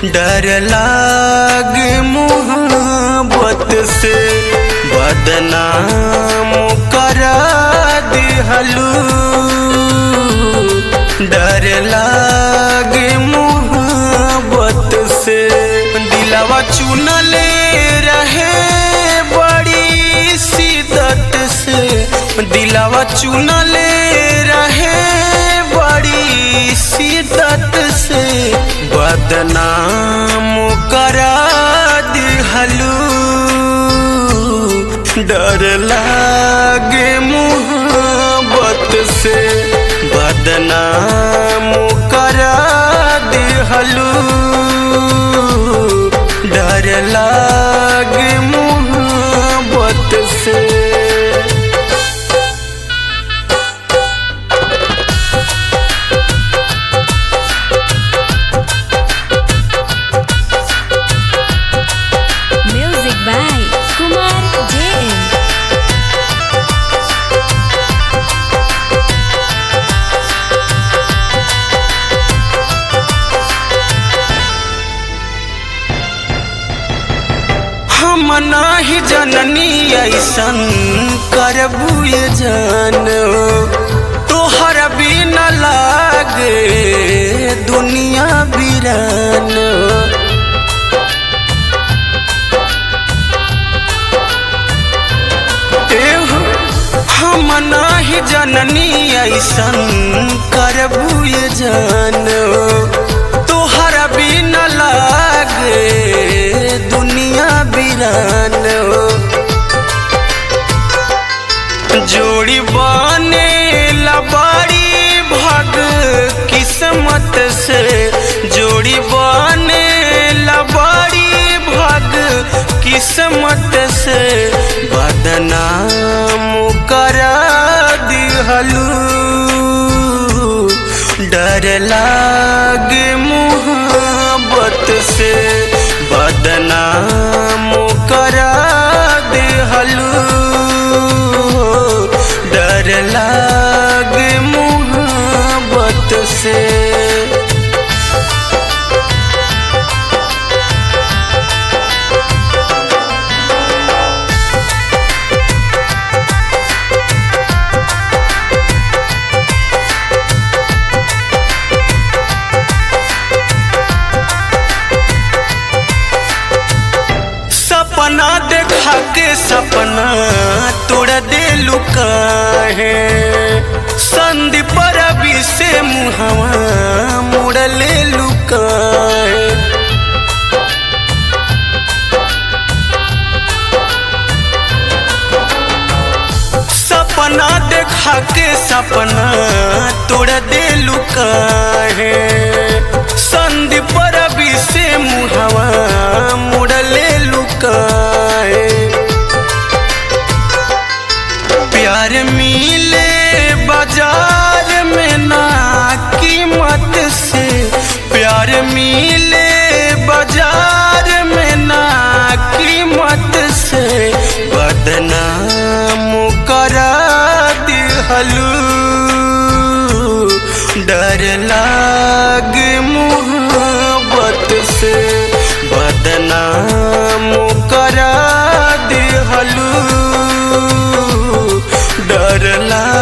डर लागे मोहब्बत से बदनाम करा दिहलू डर लागे मोहब्बत से दिलावा चुनले रहे बड़ी शिदत से दिलावा चुनले रहे बड़ी शिदत से बदनाम करा दिहलू डर लागे मोहब्बत से बदनाम करा दिहलू डर लागे मोहब्बत से Music by Kumar JM. हम नाही जननी ऐसन करबू ये जान तोहर बिन लागे दुनिया बिरान एहो, हम नाही जननी ऐसन करबू ये जान तोहर बिन लागे दुनिया बिरान जोड़ी बने लबाड़ी भग किस्मत से जोड़ी बने लबाड़ी भग किस्मत से बदनाम करा दिहलू डर लागे मोहब्बत से बदनाम करा दिहलू डर लागे मोहब्बत से सपना देखा के सपना तोड़ दे लुका है संदीप रवि से मुहवा मोड़ ले लुका है सपना देखा के सपना तोड़ दे लुका है संदीप रवि से मुहवा मुड़ ले लुका है प्यार मिले बाजार में ना कीमत से प्यार मिले बाजार में ना कीमत से बदनाम करा दिहलू डर लागे मोहब्बत से बदनाम करा दिहलू डर ला